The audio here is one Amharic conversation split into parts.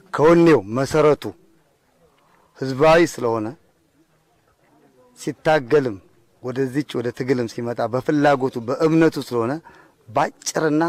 ከወኔው መሰረቱ ህዝባዊ ስለሆነ ሲታገልም ወደዚች ወደ ትግልም ሲመጣ በፍላጎቱ በእምነቱ ስለሆነ ባጭርና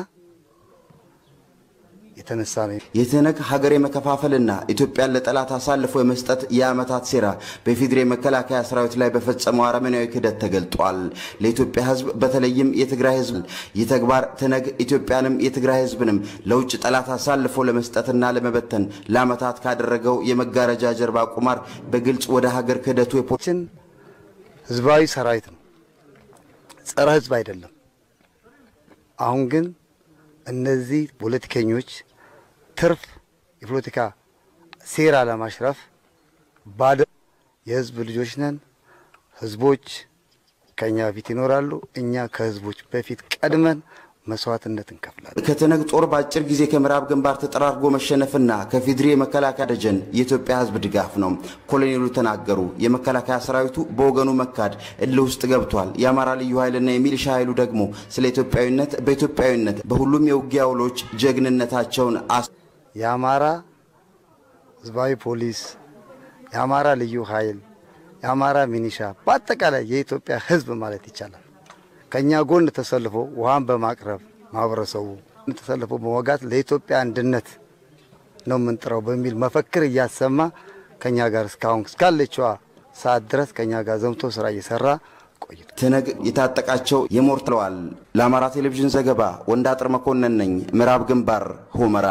የተነሳ ነው። የትህነግ ሀገር የመከፋፈልና ኢትዮጵያን ለጠላት አሳልፎ የመስጠት የዓመታት ሴራ በኢፌዴሪ መከላከያ ሰራዊት ላይ በፈጸመው አረመናዊ ክህደት ተገልጧል። ለኢትዮጵያ ህዝብ በተለይም የትግራይ ህዝብ ይህ ተግባር ትህነግ ኢትዮጵያንም የትግራይ ህዝብንም ለውጭ ጠላት አሳልፎ ለመስጠትና ለመበተን ለዓመታት ካደረገው የመጋረጃ ጀርባ ቁማር በግልጽ ወደ ሀገር ክህደቱ ችን ህዝባዊ ሰራዊት ነው፣ ጸረ ህዝብ አይደለም። አሁን ግን እነዚህ ፖለቲከኞች ትርፍ የፖለቲካ ሴራ ለማሽረፍ ባደ የህዝብ ልጆች ነን። ህዝቦች ከኛ በፊት ይኖራሉ። እኛ ከህዝቦች በፊት ቀድመን መስዋዕትነት እንከፍላለን። ከትህነግ ጦር በአጭር ጊዜ ከምዕራብ ግንባር ተጠራርጎ መሸነፍና ከፊድሪ የመከላከያ ደጀን የኢትዮጵያ ህዝብ ድጋፍ ነው። ኮሎኔሉ ተናገሩ። የመከላከያ ሰራዊቱ በወገኑ መካድ እልህ ውስጥ ገብቷል። የአማራ ልዩ ኃይልና የሚሊሻ ኃይሉ ደግሞ ስለ ኢትዮጵያዊነት በኢትዮጵያዊነት በሁሉም የውጊያ ውሎች ጀግንነታቸውን አስ የአማራ ህዝባዊ ፖሊስ፣ የአማራ ልዩ ኃይል፣ የአማራ ሚኒሻ በአጠቃላይ የኢትዮጵያ ህዝብ ማለት ይቻላል ከእኛ ጎን ተሰልፎ ውሃን በማቅረብ ማህበረሰቡ ተሰልፎ በመዋጋት ለኢትዮጵያ አንድነት ነው የምንጥረው በሚል መፈክር እያሰማ ከእኛ ጋር እስካሁን እስካለችዋ ሰዓት ድረስ ከእኛ ጋር ዘምቶ ስራ እየሰራ ቆይቷል። ትህነግ የታጠቃቸው የሞርትለዋል። ለአማራ ቴሌቪዥን ዘገባ ወንዳጥር መኮንን ነኝ፣ ምዕራብ ግንባር ሁመራ።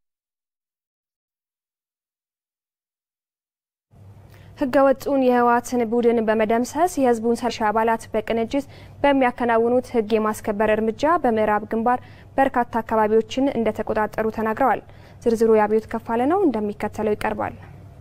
ህገወጡን የህወሓትን ቡድን በመደምሰስ የህዝቡን ሰርሻ አባላት በቅንጅት በሚያከናውኑት ህግ የማስከበር እርምጃ በምዕራብ ግንባር በርካታ አካባቢዎችን እንደተቆጣጠሩ ተናግረዋል። ዝርዝሩ የአብዮት ከፋለ ነው፣ እንደሚከተለው ይቀርባል።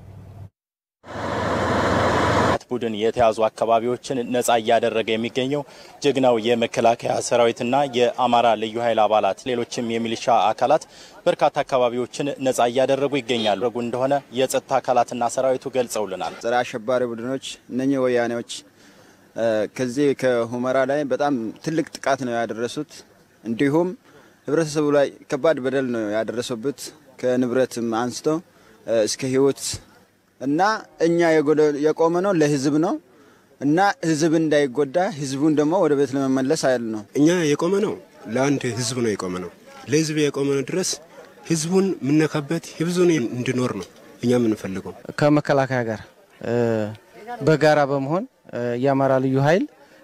ቡድን የተያዙ አካባቢዎችን ነጻ እያደረገ የሚገኘው ጀግናው የመከላከያ ሰራዊትና የአማራ ልዩ ኃይል አባላት ሌሎችም የሚሊሻ አካላት በርካታ አካባቢዎችን ነጻ እያደረጉ ይገኛሉ ረጉ እንደሆነ የጸጥታ አካላትና ሰራዊቱ ገልጸውልናል። ጸረ አሸባሪ ቡድኖች እነኚህ ወያኔዎች ከዚህ ከሁመራ ላይ በጣም ትልቅ ጥቃት ነው ያደረሱት። እንዲሁም ህብረተሰቡ ላይ ከባድ በደል ነው ያደረሱበት ከንብረትም አንስቶ እስከ ህይወት እና እኛ የቆመ ነው ለህዝብ ነው እና ህዝብ እንዳይጎዳ ህዝቡን ደግሞ ወደ ቤት ለመመለስ አይል ነው። እኛ የቆመ ነው ለአንድ ህዝብ ነው የቆመ ነው ለህዝብ የቆመ ነው ድረስ ህዝቡን የምነካበት ህዝቡን እንዲኖር ነው እኛ የምንፈልገው። ከመከላከያ ጋር በጋራ በመሆን የአማራ ልዩ ኃይል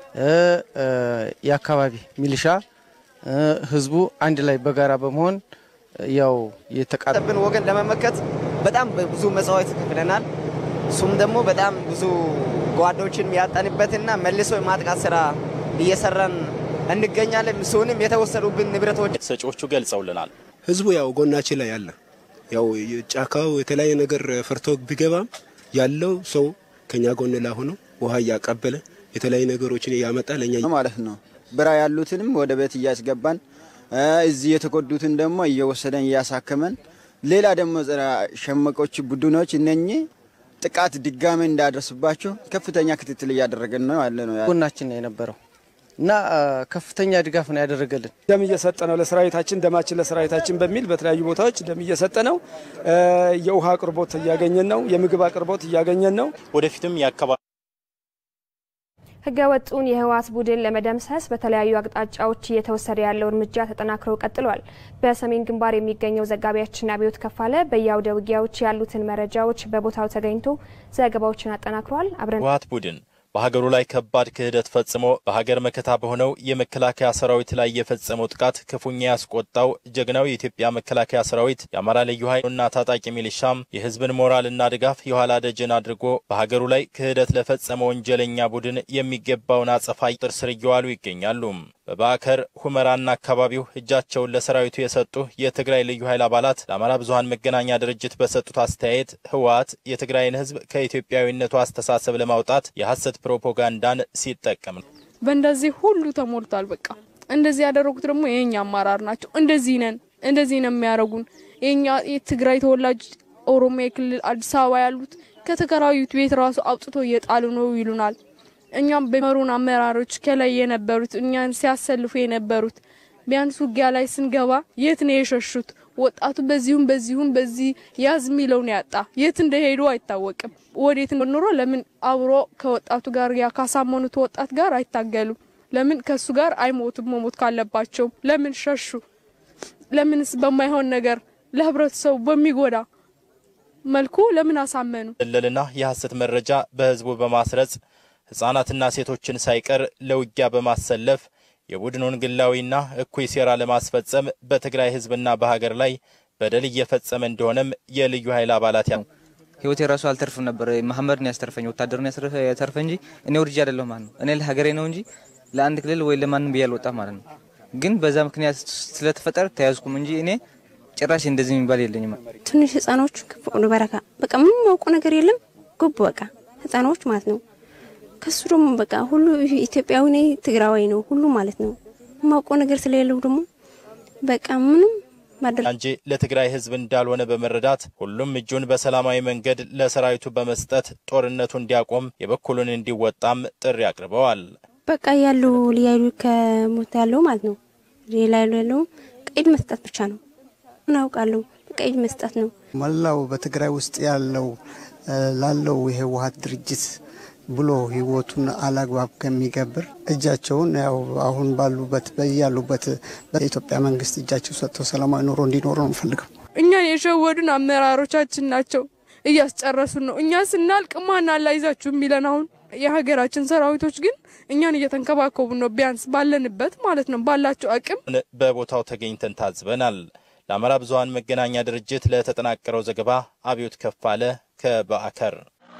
የአካባቢ ሚሊሻ ህዝቡ አንድ ላይ በጋራ በመሆን ያው የተቃጠብን ወገን ለመመከት በጣም ብዙ መስዋዕት ከፍለናል። እሱም ደግሞ በጣም ብዙ ጓዶችን ያጣንበትና መልሶ የማጥቃት ስራ እየሰራን እንገኛለን። እሱንም የተወሰዱብን ንብረቶች ሰጪዎቹ ገልጸውልናል። ህዝቡ ያው ጎናችን ላይ አለ። ያው ጫካው የተለያየ ነገር ፈርቶ ቢገባም ያለው ሰው ከኛ ጎን ላይ ሆኖ ውሃ እያቀበለ የተለያዩ ነገሮችን እያመጣ ለኛ ማለት ነው። ብራ ያሉትንም ወደ ቤት እያስገባን እዚህ የተጎዱትን ደግሞ እየወሰደን እያሳከመን ሌላ ደግሞ ጸረ ሸመቆች ቡድኖች እነኚህ ጥቃት ድጋሜ እንዳደርስባቸው ከፍተኛ ክትትል እያደረገን ነው ያለ ነው። ጎናችን ነው የነበረው እና ከፍተኛ ድጋፍ ነው ያደረገልን። ደም እየሰጠ ነው ለሰራዊታችን፣ ደማችን ለሰራዊታችን በሚል በተለያዩ ቦታዎች ደም እየሰጠ ነው። የውሃ አቅርቦት እያገኘን ነው። የምግብ አቅርቦት እያገኘን ነው። ወደፊትም የአካባቢ ህገወጡን የህወሓት ቡድን ለመደምሰስ በተለያዩ አቅጣጫዎች እየተወሰደ ያለው እርምጃ ተጠናክሮ ቀጥሏል። በሰሜን ግንባር የሚገኘው ዘጋቢያችን አብዮት ከፋለ በየአውደ ውጊያዎች ያሉትን መረጃዎች በቦታው ተገኝቶ ዘገባዎችን አጠናክሯል። አብረን ህወሓት ቡድን በሀገሩ ላይ ከባድ ክህደት ፈጽሞ በሀገር መከታ በሆነው የመከላከያ ሰራዊት ላይ የፈጸመው ጥቃት ክፉኛ ያስቆጣው ጀግናው የኢትዮጵያ መከላከያ ሰራዊት የአማራ ልዩ ኃይልና ታጣቂ ሚሊሻም የህዝብን ሞራልና ድጋፍ የኋላ ደጀን አድርጎ በሀገሩ ላይ ክህደት ለፈጸመ ወንጀለኛ ቡድን የሚገባውን አጸፋ ጥር ስር እየዋሉ ይገኛሉ። በባከር ሁመራና አካባቢው እጃቸውን ለሰራዊቱ የሰጡ የትግራይ ልዩ ኃይል አባላት ለአማራ ብዙሀን መገናኛ ድርጅት በሰጡት አስተያየት ህወሓት የትግራይን ህዝብ ከኢትዮጵያዊነቱ አስተሳሰብ ለማውጣት የሐሰት ፕሮፓጋንዳን ሲጠቀም ነው። በእንደዚህ ሁሉ ተሞልቷል። በቃ እንደዚህ ያደረጉት ደግሞ የኛ አመራር ናቸው። እንደዚህ ነን፣ እንደዚህ ነው የሚያደርጉን። የኛ የትግራይ ተወላጅ ኦሮሚያ ክልል አዲስ አበባ ያሉት ከተከራዩት ቤት ራሱ አውጥቶ እየጣሉ ነው ይሉናል። እኛም በመሩን አመራሮች ከላይ የነበሩት እኛን ሲያሰልፉ የነበሩት ቢያንስ ውጊያ ላይ ስንገባ የት ነው የሸሹት? ወጣቱ በዚሁም በዚሁም በዚህ ያዝ የሚለውን ያጣ የት እንደሄዱ አይታወቅም። ወዴት ኑሮ ለምን አብሮ ከወጣቱ ጋር ያ ካሳመኑት ወጣት ጋር አይታገሉም? ለምን ከሱ ጋር አይሞቱም? መሞት ካለባቸው ለምን ሸሹ? ለምንስ በማይሆን ነገር ለህብረተሰቡ በሚጎዳ መልኩ ለምን አሳመኑ? ድለልና የሐሰት መረጃ በህዝቡ በማስረጽ ህጻናትና ሴቶችን ሳይቀር ለውጊያ በማሰለፍ የቡድኑን ግላዊና እኩይ ሴራ ለማስፈጸም በትግራይ ህዝብና በሀገር ላይ በደል እየፈጸመ እንደሆነም የልዩ ኃይል አባላት ያ ህይወት የራሱ አልተርፍም ነበር። መሐመድ ነው ያስተርፈኝ፣ ወታደር ነው ያተርፈ እንጂ እኔ ወድጄ አይደለሁ ማለት ነው። እኔ ለሀገሬ ነው እንጂ ለአንድ ክልል ወይ ለማንም ብዬ አልወጣም ማለት ነው። ግን በዛ ምክንያት ስለተፈጠረ ተያዝኩም እንጂ እኔ ጭራሽ እንደዚህ የሚባል የለኝም። ትንሽ ህጻኖች ክፉ በረካ በቃ ምንም ያውቁ ነገር የለም ጉብ በቃ ህጻኖች ማለት ነው። ከሱ ደግሞ በቃ ሁሉ ኢትዮጵያዊ ነኝ ትግራዋይ ነው ሁሉ ማለት ነው። የማውቀው ነገር ስለሌለው ደግሞ በቃ ምንም እንጂ ለትግራይ ህዝብ እንዳልሆነ በመረዳት ሁሉም እጁን በሰላማዊ መንገድ ለሰራዊቱ በመስጠት ጦርነቱ እንዲያቆም የበኩሉን እንዲወጣም ጥሪ አቅርበዋል። በቃ ያለው ሊያዩ ከሞት ያለው ማለት ነው ሌላ ያለው ቀይድ መስጠት ብቻ ነው። እናውቃለሁ ቀይድ መስጠት ነው። መላው በትግራይ ውስጥ ያለው ላለው የህወሀት ድርጅት ብሎ ህይወቱን አላግባብ ከሚገብር እጃቸውን ያው አሁን ባሉበት በያሉበት በኢትዮጵያ መንግስት እጃቸው ሰጥተው ሰላማዊ ኑሮ እንዲኖሩ ነው የምፈልገው። እኛን የሸወዱን አመራሮቻችን ናቸው፣ እያስጨረሱን ነው። እኛ ስናልቅ ማን አላይዛችሁ የሚለን አሁን የሀገራችን ሰራዊቶች ግን እኛን እየተንከባከቡ ነው፣ ቢያንስ ባለንበት ማለት ነው ባላቸው አቅም። በቦታው ተገኝተን ታዝበናል። ለአማራ ብዙኃን መገናኛ ድርጅት ለተጠናቀረው ዘገባ አብዮት ከፋለ ከባዕከር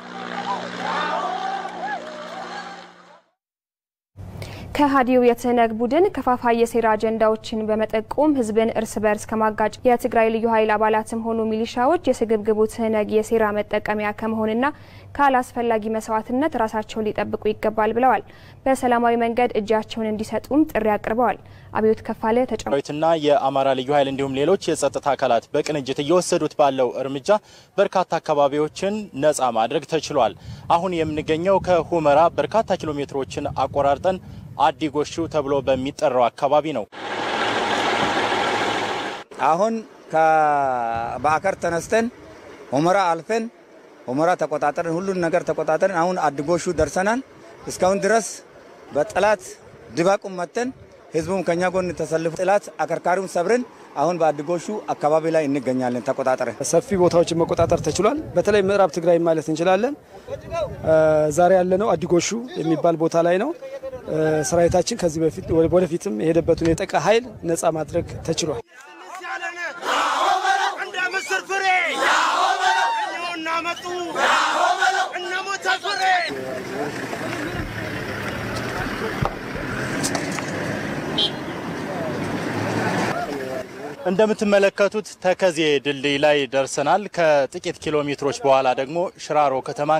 ከሃዲው የትህነግ ቡድን ከፋፋይ የሴራ አጀንዳዎችን በመጠቆም ህዝብን እርስ በርስ ከማጋጭ የትግራይ ልዩ ኃይል አባላትም ሆኑ ሚሊሻዎች የስግብግቡ ትህነግ የሴራ መጠቀሚያ ከመሆንና ካላስፈላጊ መስዋዕትነት ራሳቸውን ሊጠብቁ ይገባል ብለዋል። በሰላማዊ መንገድ እጃቸውን እንዲሰጡም ጥሪ አቅርበዋል። አብዮት ከፋለ ተጨማሪትና የአማራ ልዩ ኃይል እንዲሁም ሌሎች የጸጥታ አካላት በቅንጅት እየወሰዱት ባለው እርምጃ በርካታ አካባቢዎችን ነጻ ማድረግ ተችሏል። አሁን የምንገኘው ከሁመራ በርካታ ኪሎ ሜትሮችን አቆራርጠን አዲ ጎሹ ተብሎ በሚጠራው አካባቢ ነው። አሁን ከባዕከር ተነስተን ሁመራ አልፈን ሁመራ ተቆጣጠርን፣ ሁሉን ነገር ተቆጣጠርን። አሁን አዲ ጎሹ ደርሰናል። እስካሁን ድረስ በጠላት ድባቁም መተን ህዝቡም ከኛ ጎን ተሰልፎ ጠላት አከርካሪውን ሰብረን አሁን በአድጎሹ አካባቢ ላይ እንገኛለን። ተቆጣጠረ ሰፊ ቦታዎችን መቆጣጠር ተችሏል። በተለይ ምዕራብ ትግራይ ማለት እንችላለን። ዛሬ ያለነው አዲጎሹ የሚባል ቦታ ላይ ነው። ሰራዊታችን ከዚህ በፊት ወደፊትም የሄደበትን የጠቃ ኃይል ነጻ ማድረግ ተችሏል። እንደ ምስር ፍሬ እናመጡ እነ ሞተ ፍሬ እንደምትመለከቱት ተከዜ ድልድይ ላይ ደርሰናል። ከጥቂት ኪሎ ሜትሮች በኋላ ደግሞ ሽራሮ ከተማ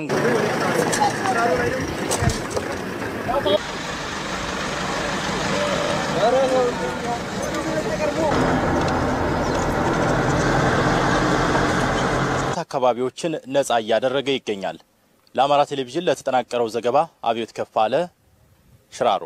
አካባቢዎችን ነጻ እያደረገ ይገኛል። ለአማራ ቴሌቪዥን ለተጠናቀረው ዘገባ አብዮት ከፋለ ሽራሮ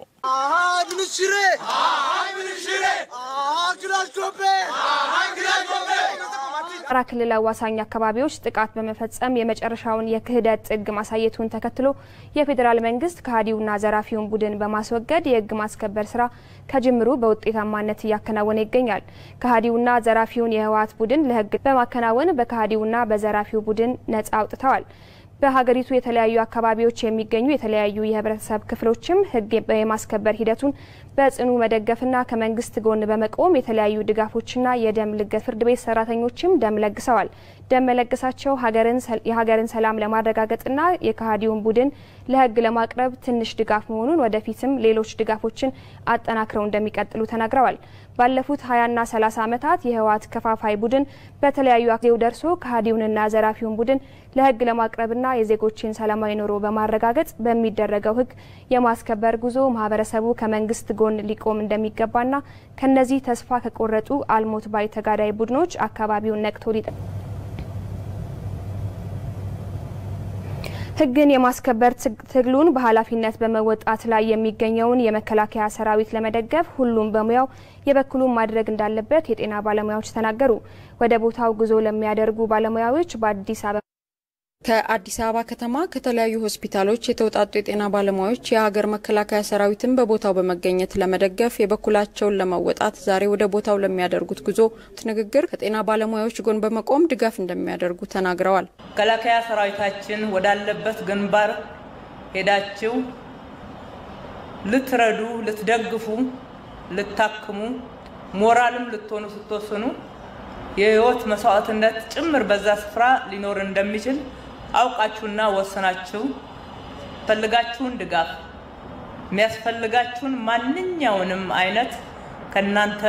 አማራ ክልል አዋሳኝ አካባቢዎች ጥቃት በመፈጸም የመጨረሻውን የክህደት ጥግ ማሳየቱን ተከትሎ የፌዴራል መንግስት ከሃዲውና ዘራፊውን ቡድን በማስወገድ የህግ ማስከበር ስራ ከጅምሩ በውጤታማነት እያከናወነ ይገኛል። ከሃዲውና ዘራፊውን የህወሓት ቡድን ለህግ በማከናወን በከሃዲውና በዘራፊው ቡድን ነጻ አውጥተዋል። በሀገሪቱ የተለያዩ አካባቢዎች የሚገኙ የተለያዩ የህብረተሰብ ክፍሎችም ህግ የማስከበር ሂደቱን በጽኑ መደገፍና ከመንግስት ጎን በመቆም የተለያዩ ድጋፎችና የደም ልገሳ ፍርድ ቤት ሰራተኞችም ደም ለግሰዋል። ደም መለገሳቸው የሀገርን ሰላም ለማረጋገጥና የከሃዲውን ቡድን ለህግ ለማቅረብ ትንሽ ድጋፍ መሆኑን ወደፊትም ሌሎች ድጋፎችን አጠናክረው እንደሚቀጥሉ ተናግረዋል። ባለፉት ሀያና ሰላሳ ዓመታት የህወሓት ከፋፋይ ቡድን በተለያዩ ጊዜው ደርሶ ከሃዲውንና ዘራፊውን ቡድን ለህግ ለማቅረብና የዜጎችን ሰላማዊ ኑሮ በማረጋገጥ በሚደረገው ህግ የማስከበር ጉዞ ማህበረሰቡ ከመንግስት ጎን ሊቆም እንደሚገባና ከነዚህ ተስፋ ከቆረጡ አልሞት ባይ ተጋዳይ ቡድኖች አካባቢውን ነቅቶ ሊጠ ሕግን የማስከበር ትግሉን በኃላፊነት በመወጣት ላይ የሚገኘውን የመከላከያ ሰራዊት ለመደገፍ ሁሉም በሙያው የበኩሉን ማድረግ እንዳለበት የጤና ባለሙያዎች ተናገሩ። ወደ ቦታው ጉዞ ለሚያደርጉ ባለሙያዎች በአዲስ አበባ ከአዲስ አበባ ከተማ ከተለያዩ ሆስፒታሎች የተውጣጡ የጤና ባለሙያዎች የሀገር መከላከያ ሰራዊትን በቦታው በመገኘት ለመደገፍ የበኩላቸውን ለመወጣት ዛሬ ወደ ቦታው ለሚያደርጉት ጉዞ ንግግር ከጤና ባለሙያዎች ጎን በመቆም ድጋፍ እንደሚያደርጉ ተናግረዋል። መከላከያ ሰራዊታችን ወዳለበት ግንባር ሄዳችሁ ልትረዱ፣ ልትደግፉ፣ ልታክሙ፣ ሞራልም ልትሆኑ ስትወስኑ የህይወት መስዋዕትነት ጭምር በዛ ስፍራ ሊኖር እንደሚችል አውቃችሁና ወስናችሁ ፈልጋችሁን ድጋፍ የሚያስፈልጋችሁን ማንኛውንም አይነት ከእናንተ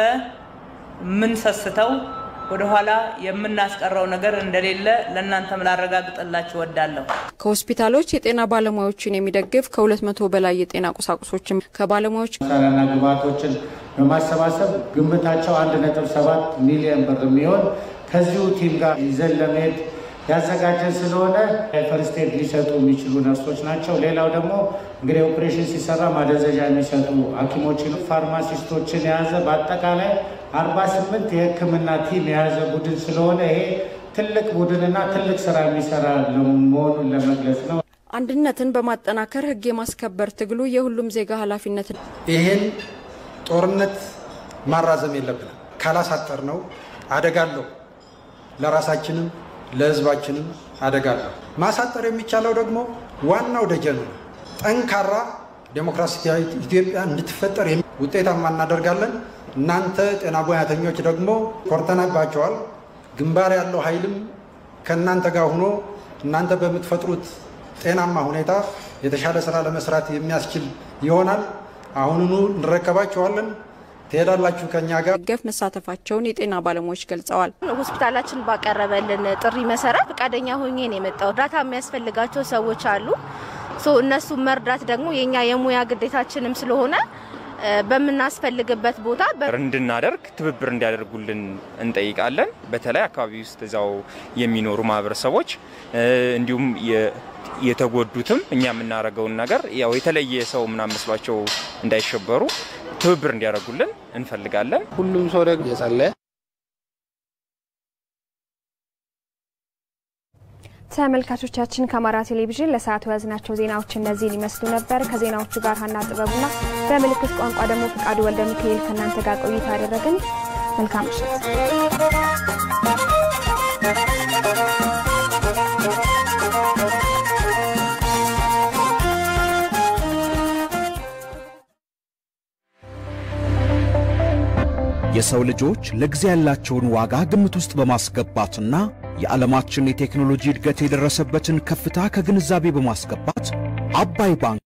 የምንሰስተው ወደኋላ የምናስቀረው ነገር እንደሌለ ለእናንተም ላረጋግጥላችሁ እወዳለሁ። ከሆስፒታሎች የጤና ባለሙያዎችን የሚደግፍ ከሁለት መቶ በላይ የጤና ቁሳቁሶችም ከባለሙያዎች መሳሪያና ግብዓቶችን በማሰባሰብ ግምታቸው አንድ ነጥብ ሰባት ሚሊዮን ብር የሚሆን ከዚሁ ቲም ጋር ይዘን ለመሄድ ያዘጋጀን ስለሆነ ፈርስት ኤድ ሊሰጡ የሚችሉ ነርሶች ናቸው። ሌላው ደግሞ እንግዲህ ኦፕሬሽን ሲሰራ ማደንዘዣ የሚሰጡ ሐኪሞችን፣ ፋርማሲስቶችን የያዘ በአጠቃላይ አርባ ስምንት የሕክምና ቲም የያዘ ቡድን ስለሆነ ይሄ ትልቅ ቡድንና ትልቅ ስራ የሚሰራ መሆኑን ለመግለጽ ነው። አንድነትን በማጠናከር ሕግ የማስከበር ትግሉ የሁሉም ዜጋ ኃላፊነት ነው። ይህን ጦርነት ማራዘም የለብንም። ካላሳጠር ነው አደጋ አለው። ለራሳችንም ለህዝባችንም አደጋ አለው። ማሳጠር የሚቻለው ደግሞ ዋናው ደጀን ነው። ጠንካራ ዴሞክራሲያዊት ኢትዮጵያ እንድትፈጠር ውጤታማ እናደርጋለን። እናንተ ጤና ሙያተኞች ደግሞ ኮርተናባቸዋል። ግንባር ያለው ኃይልም ከእናንተ ጋር ሆኖ እናንተ በምትፈጥሩት ጤናማ ሁኔታ የተሻለ ስራ ለመስራት የሚያስችል ይሆናል። አሁኑኑ እንረከባቸዋለን። ትሄዳላችሁ ከኛ ጋር ገፍ መሳተፋቸውን የጤና ባለሙያዎች ገልጸዋል። ሆስፒታላችን ባቀረበልን ጥሪ መሰረት ፈቃደኛ ሆኜ ነው የመጣው። እርዳታ የሚያስፈልጋቸው ሰዎች አሉ። እነሱ መርዳት ደግሞ የኛ የሙያ ግዴታችንም ስለሆነ በምናስፈልግበት ቦታ እንድናደርግ ትብብር እንዲያደርጉልን እንጠይቃለን። በተለይ አካባቢ ውስጥ እዛው የሚኖሩ ማህበረሰቦች እንዲሁም የተጎዱትም እኛ የምናደርገውን ነገር ያው የተለየ ሰው ምናምን መስሏቸው እንዳይሸበሩ ትብብር እንዲያደርጉልን እንፈልጋለን። ሁሉም ሰው ደግሞ የጸለየ ተመልካቾቻችን ከአማራ ቴሌቪዥን ለሰዓቱ የያዝናቸው ዜናዎች እነዚህን ይመስሉ ነበር። ከዜናዎቹ ጋር ሀና ጥበቡና በምልክት ቋንቋ ደግሞ ፍቃዱ ወልደ ሚካኤል ከእናንተ ጋር ቆይታ ያደረግን መልካም ምሽት። የሰው ልጆች ለጊዜ ያላቸውን ዋጋ ግምት ውስጥ በማስገባትና የዓለማችን የቴክኖሎጂ እድገት የደረሰበትን ከፍታ ከግንዛቤ በማስገባት አባይ ባንክ